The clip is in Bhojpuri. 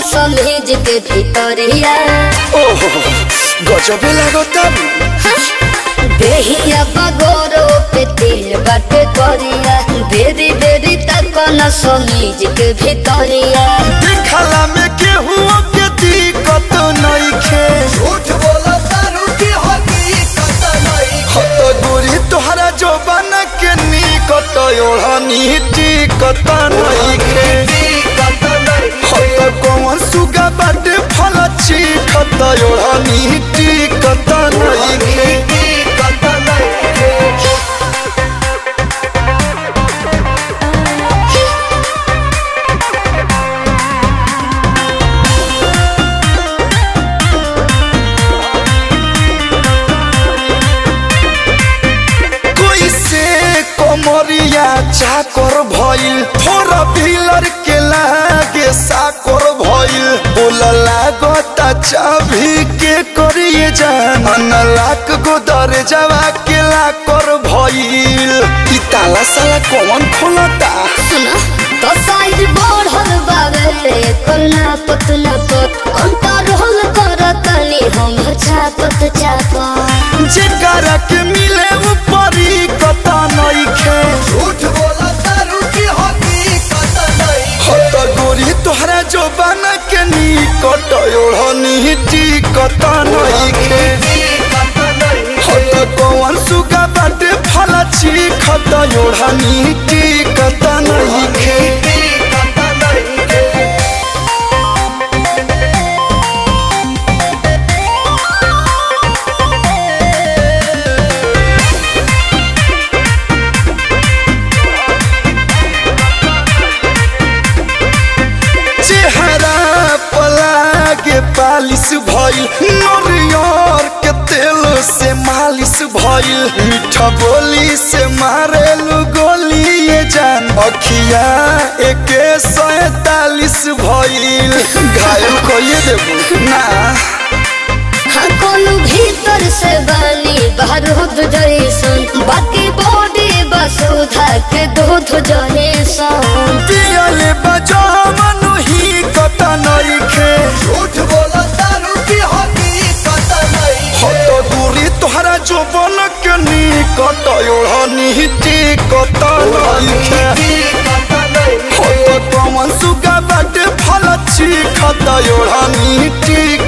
समेज के भीतरिया ओहो गजबे लागता देहिया बगोरो पे तेल बाटे करिया बेरी बेरी तक न समेज के भीतरिया देखला में केहू के दिक्कत नइखे झूठ बोला तारू की हकीकत नहीं हत गोरी तोहरा जवान के निकट ओढ़नी टिकत नइखे हकीकत नहीं हत कौन सुगा बाटे फल चिखत ओढ़नी टिकत नइखे हकीकत नहीं कोई से कमरिया चाकर भइल थोड़ा पिलर के लागे साकर भइल बोल लागता चाभी के करिए जान अनलाक गो दरजावा के लाकर भइल ई ताला साला कौन खोलता सुना तो साइज बढ़ल बावे करना पतला पत कंट्रोल करतनी हम छापत छापत जेकरा के मिले ऊपरी कता नइखे झूठ बोला तारू की हकीकत नहीं हत गोरी तोहरा जवान के निकट ओढ़नी टिकत नइखे हकीकत नहीं हत कौन सुगा बाटे फल चिखत ओढ़नी टिकत नइखे हकीकत नहीं चेहरा पलागे पालिश भइल नरियर के तेल से मालिश भइल मीठा बोली से मारेलु गोली ये जान अखिया एके सैतालीस भइल घायल कइए देबू ना हाँ कोनो भीतर से बनी बारूद जैसन बाकी बॉडी बसुधा के दूध जैसन पियले बजावनु ही कत नइखे झूठ बोला तारू की हकीकत नहीं हत दूरी तोहरा जोबन के निकट ओढ़नी टिकत नइखे हकीकत नहीं हत कमन सुगा बाटे फल चिखत ओढ़नी टिकत